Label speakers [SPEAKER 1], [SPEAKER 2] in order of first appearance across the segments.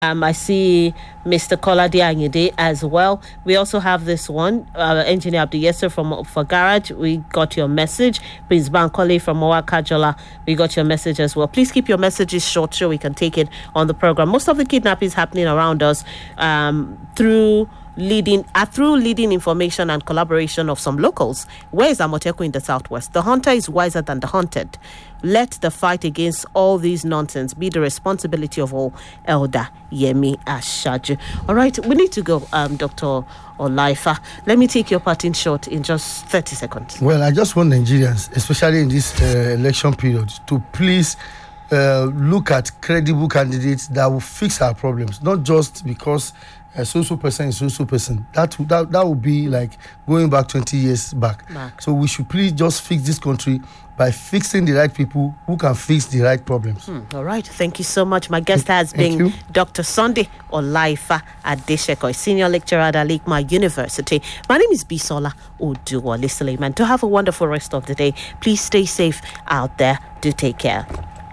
[SPEAKER 1] Um, I see Mr. Kolade Anyede as well. We also have this one, uh, Engineer Abdi Yesser from for Garage. We got your message. Prince Bankole from Owakajola. We got your message as well. Please keep your messages short so we can take it on the program. Most of the kidnapping is happening around us um, through leading uh, through leading information and collaboration of some locals. Where is Amoteku in the southwest? The hunter is wiser than the hunted. Let the fight against all these nonsense be the responsibility of all Elder Yemi Ashaju. All right, we need to go, um, Dr. Olaifa. Let me take your parting shot in just 30 seconds.
[SPEAKER 2] Well, I just want Nigerians, especially in this uh, election period, to please uh, look at credible candidates that will fix our problems, not just because a social person is social person. That that that would be like going back twenty years back.
[SPEAKER 1] Back.
[SPEAKER 2] So we should please just fix this country by fixing the right people who can fix the right problems.
[SPEAKER 1] All right, thank you so much. My guest has
[SPEAKER 2] Thank
[SPEAKER 1] been
[SPEAKER 2] you.
[SPEAKER 1] Dr. Sunday Olaifa Adesheko, senior lecturer at Alikma University. My name is Bisola Oduwale Suleiman. To have a wonderful rest of the day, please stay safe out there. Do take care.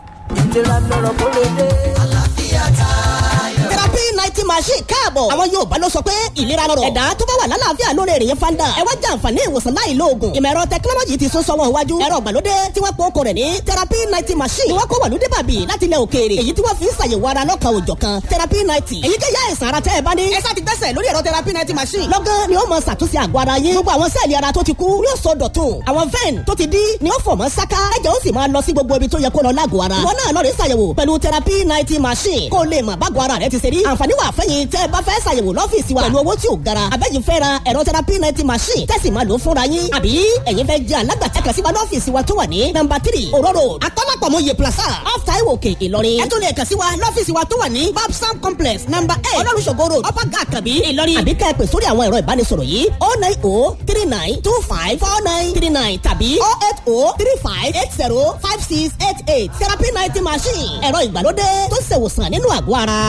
[SPEAKER 3] ìlera lọ́rọ̀ kó lè dé. àlàáfíà tayọ.
[SPEAKER 4] therapy ninety machine káàbọ̀. àwọn Yorùbá ló sọ pé ìlera lọ́rọ̀. ẹ̀dá tó bá wà lálàáfíà lórí èrè yẹn fanda. ẹ wá jẹ àǹfààní ìwòsàn láì lo oògùn. ìmọ̀ ẹ̀rọ tẹkinọ́lọ́jì ti sún sọ́wọ́ iwájú. ẹ̀rọ ìgbàlódé tí wọ́n pọ̀ okò rẹ̀ ní therapy ninety machine. ni wọ́n kó wàlúdé bàbí láti ilẹ̀ òkèèrè. èyí tí wọ́n fi ń ṣàyẹ̀wò ara lọ́kàn òjọ̀ kan therapy ninety. èyí kéyà àìsàn ara tẹ́ ẹ bá ní. ẹ sá ti gbẹ́sẹ̀ lórí ẹ̀rọ therapy ninety machine. lọ́gán ni ó mọ ṣàtúnṣe àgọ́ ara yín. gbogbo àwọn sẹ́ẹ̀lì ara tó ti kú yóò sọ dọ̀tun. àwọn vein tó ti dí ni ó fọ̀ mọ́ sáká. ẹ̀jẹ̀ ó sì máa lọ sí gbogbo ibi tó yẹ kó lọ lágọ̀ọ́ ara. ìwọ náà lọ rí ṣàyẹ̀wò pẹ̀lú therapy ninety machine. kó o lè mọ̀ bágọ̀ ara rẹ ti ṣe rí. àǹfààní wà fẹ́yìn tẹ́ ẹ bá fẹ́ ṣàyẹ̀wò lọ́fíìsì wa. pẹ̀lú owó tí ò gara. àbẹ́yìn fẹ́ ra ẹ̀rọ therapy ninety machine. tẹ́sí máa lò ó fúnra yín. àbí ẹ̀yin fẹ́ jẹ́ alágbàtà kan sí wa lọ́fíìsì wa tó wà ní nọ́mbà tírì òróró akọ́lápọ̀mọ́ yè plaza off taiwo òkè ìlọrin. ẹ tún lè kàn sí wa lọ́fíìsì wa tó wà ní babsam complex nọ́mbà eight olórùsọ̀gọ́ road upper gà kàbí ìlọrin. àbí ká ẹ pè sórí àwọn ẹ̀rọ ìbánisọ̀rọ̀ yìí oh nine oh three nine two five four nine three nine tàbí oh eight oh three five eight zero five six eight eight therapy ninety machine ẹ̀rọ ìgbàlódé tó ṣèwòsàn nínú àgọ́ ara.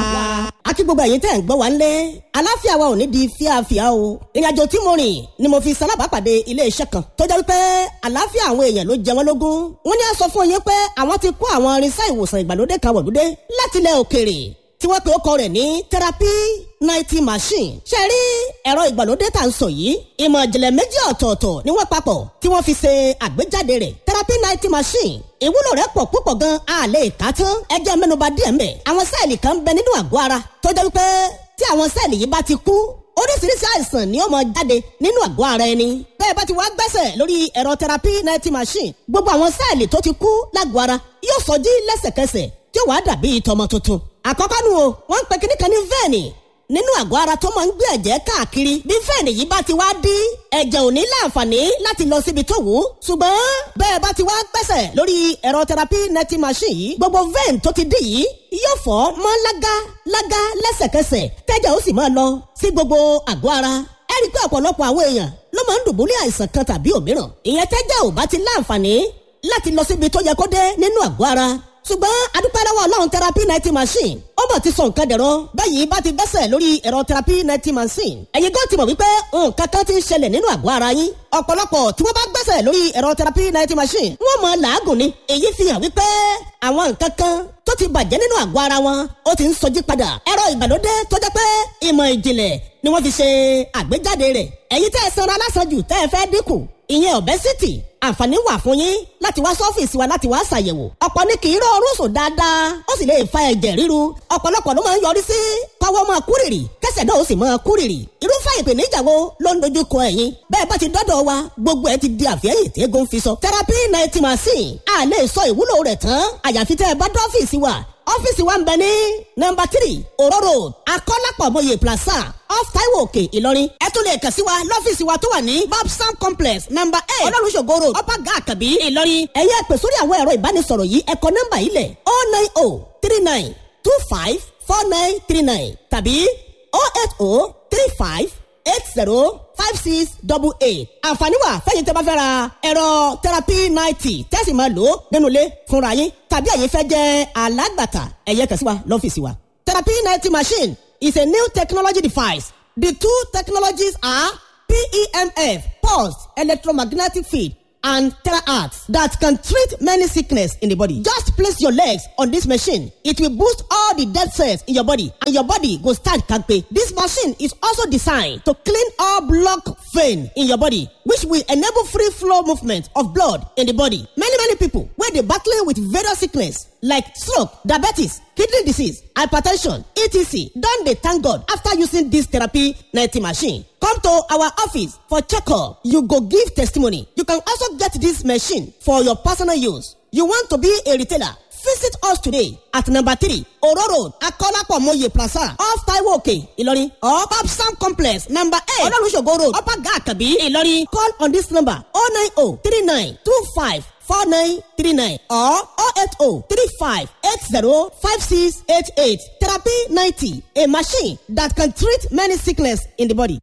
[SPEAKER 4] àti gbogbo ẹ̀yin tẹ́ ń gbọ́ wa ńlẹ̀ aláfíà wa ò ní di fíafíà o ìrìnàjò tí mo rìn ni mo fi salábàápàdé ilé iṣẹ́ kan tó jẹ́ wípé àláfíà àwọn èèyàn ló jẹ wọ́n lógún wọ́n ní a sọ fún yín pé àwọn ti kó àwọn irinṣẹ́ ìwòsàn ìgbàlódé kan wọ̀lúdé láti ilẹ̀ òkèèrè tí wọ́n pe ó kọ rẹ̀ ní therapy ninety machine. ṣe rí ẹ̀rọ ìgbàlódé tá à ń sọ yìí ìmọ̀ ìjìnlẹ̀ méjì ọ̀tọ̀ọ̀tọ̀ ni wọ́n papọ̀ tí wọ́n fi ṣe àgbéjáde rẹ̀ therapy ninety machine. ìwúlò rẹ̀ pọ̀ púpọ̀ gan a lè kà á tán ẹ jẹ́ mẹ́nuba díẹ̀ mbẹ̀. àwọn sẹ́ẹ̀lì kan ń bẹ nínú àgọ́ ara tó jẹ́ wípé tí àwọn sẹ́ẹ̀lì yìí bá ti kú oríṣiríṣi àìsàn ni ó máa jáde nínú àgọ́ ara ẹni. bẹ́ẹ̀ bá ti wá gbẹ́sẹ̀ lórí ẹ̀rọ therapy ninety machine gbogbo àwọn sẹ́ẹ̀lì tó ti kú lágọ̀ọ́ ara yóò sọjí lẹ́sẹ̀kẹsẹ̀ tí ó wàá dàbí tọmọ tuntun. àkọ́kọ́ nu o wọ́n ń pe kíní kan ní vẹ́ẹ̀nì nínú àgọ́ ara tó máa ń gbé ẹ̀jẹ̀ káàkiri bí fẹ́ẹ̀nì yìí bá ti wá dí ẹ̀jẹ̀ ò ní láǹfààní láti lọ síbi tó wù ú ṣùgbọ́n bẹ́ẹ̀ bá ti wá gbẹ́sẹ̀ lórí ẹ̀rọ therapy netting machine yìí gbogbo vein tó ti dí yìí yóò fọ́ mọ́ lága lága lẹ́sẹ̀kẹsẹ̀ tẹ́jẹ̀ ó sì máa lọ sí gbogbo àgọ́ ara ẹ rí i pé ọ̀pọ̀lọpọ̀ àwọn èèyàn ló máa ń dùbúlẹ̀ àìsàn kan tàbí òmíràn ìyẹn tẹ́jẹ̀ ò bá ti láǹfààní láti lọ síbi tó yẹ kó dé nínú àgọ́ ara ṣùgbọ́n adúpẹ́ lọ́wọ́ ọlọ́run therapy ninety machine ó bọ̀ ti sọ nǹkan dẹ̀rọ báyìí bá ti gbẹ́sẹ̀ lórí ẹ̀rọ therapy ninety machine ẹ̀yin gan ti mọ̀ wípé nǹkan kan ti ń ṣẹlẹ̀ nínú àgọ́ ara yín ọ̀pọ̀lọpọ̀ tí wọ́n bá gbẹ́sẹ̀ lórí ẹ̀rọ therapy ninety machine wọ́n mọ̀ làágùn ni èyí fi hàn wípé àwọn nǹkan kan tó ti bàjẹ́ nínú àgọ́ ara wọn ó ti ń sọjí padà ẹ̀rọ ìgbàlódé tó jẹ́ pé ìmọ̀ ìjìnlẹ̀ ni wọ́n fi ṣe àgbéjáde rẹ̀ ẹ̀yin tẹ́ ẹ sanra lásàjù tẹ́ ẹ fẹ́ dínkù ìyẹn obesity àǹfààní wà fún yín láti wá sọ́fíìsì wa láti wá ṣàyẹ̀wò ọ̀pọ̀ ní kì í rọ orun sùn dáadáa ó sì lè fa ẹ̀jẹ̀ ríru ọ̀pọ̀lọpọ̀ ló máa ń yọrí sí kọ́wọ́ máa kúrìrì kẹsẹ̀ náà ó sì máa kúrìrì irúfẹ́ ìpèníjà wo ló ń dojú kọ ẹ̀yin bẹ́ẹ̀ bá ti dọ́dọ̀ wa gbogbo ẹ̀ ti di àfẹ́yìn tí eégún fi sọ therapy ninety machine a lè sọ ìwúlò rẹ̀ tán àyàfi tẹ́ ẹ bá dọ́fíìsì wa ọ́fíìsì wa ń bẹ ní nọ́mbà tírì òró road akọ́lápọ̀mọye plaza off taiwo òkè ìlọrin ẹ tún lè kàn sí wa lọ́fíìsì wa tó wà ní babsam complex nọ́mbà eight olórùsọ̀gọ road upper gà àkàbí ìlọrin ẹ̀yẹ́ pè sórí àwọn ẹ̀rọ ìbánisọ̀rọ̀ yìí ẹ̀kọ́ nọ́mbà yìí lẹ̀ oh nine oh three nine two five four nine three nine tàbí oh eight oh three five eight zero five six double eight àǹfààní wà fẹ́yìn tẹ́ bá fẹ́ ra ẹ̀rọ therapy ninety tẹ́sí máa lò ó nínú ilé fúnra yín tàbí ẹ̀yin fẹ́ jẹ́ alágbàtà ẹ̀yẹ kàn sí wa lọ́fíìsì wa. therapy ninety machine is a new technology device the two technologies are PEMF pulsed electromagnetic field and terahertz that can treat many sickness in the body. Just place your legs on this machine. It will boost all the dead cells in your body and your body go stand kampe. This machine is also designed to clean all block vein in your body which will enable free flow movement of blood in the body. Many many people wey dey battling with various sickness like stroke, diabetes, kidney disease, hypertension, etc. don dey thank God after using this therapy 90 machine. Come to our office for checkup. You go give testimony. You can also get this machine for your personal use. You want to be a retailer? Visit us today at number three Oro Road, Akolapo Moye Plaza, off Taiwo Òkè, Ìlọrin, or Babsam Complex, number eight, Ololusogo Road, Upper Gakabi, Ìlọrin. Call on this number 090 39 25 4939 or 080 35 80 5688. Therapy 90, a machine that can treat many sickness in the body.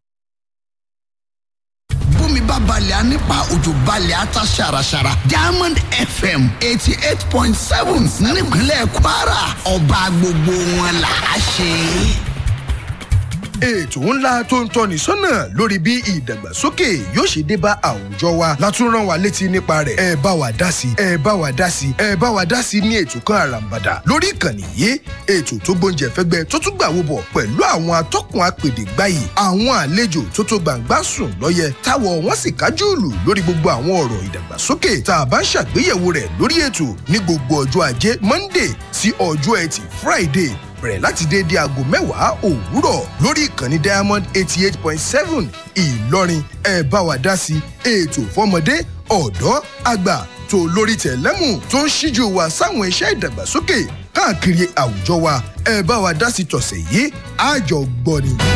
[SPEAKER 5] bómi bá balẹ̀ á nípa òjò balẹ̀ á ta ṣàràṣàrà diamond fm eighty eight point seven nípínlẹ̀ kwara ọba gbogbo wọn là á ṣe.
[SPEAKER 6] ètò ńlá tó ń tọ́ni sọ́nà lórí bí ìdàgbàsókè yóò ṣe dé bá àwùjọ wa látún rán wa létí nípa rẹ̀ ẹ bá wa dá sí ẹ bá wa dá sí ẹ bá wa dá sí ní ètò kan àràǹbàdà lórí ìkànnì yìí ètò tó gbóúnjẹ fẹ́gbẹ́ tó tún gbàwó bọ̀ pẹ̀lú àwọn atọ́kùn apèdè gbáyì àwọn àlejò tó tó gbàǹgbà sùn lọ́yẹ táwọ̀ wọ́n sì kájú ìlú lórí gbogbo àwọn ọ̀rọ̀ ìdàgbàsókè tá a bá ń ṣàgbéyẹ̀wò rẹ̀ lórí ètò ní gbogbo ọjọ́ ajé monday sí ọjọ́ ẹtì friday bẹ̀rẹ̀ láti déédéé aago mẹ́wàá òwúrọ̀ lórí ìkànnì diamond eighty eight point seven ìlọrin ẹ bá wa dá sí ètò fọmọdé ọ̀dọ́ àgbà tó lórí tẹ̀lẹ́mù tó ń ṣíjú wa sáwọn iṣẹ́ ìdàgbàsókè káàkiri àwùjọ wa ẹ bá wa dá sí tọ̀sẹ̀ yìí àjọgbọ́ni.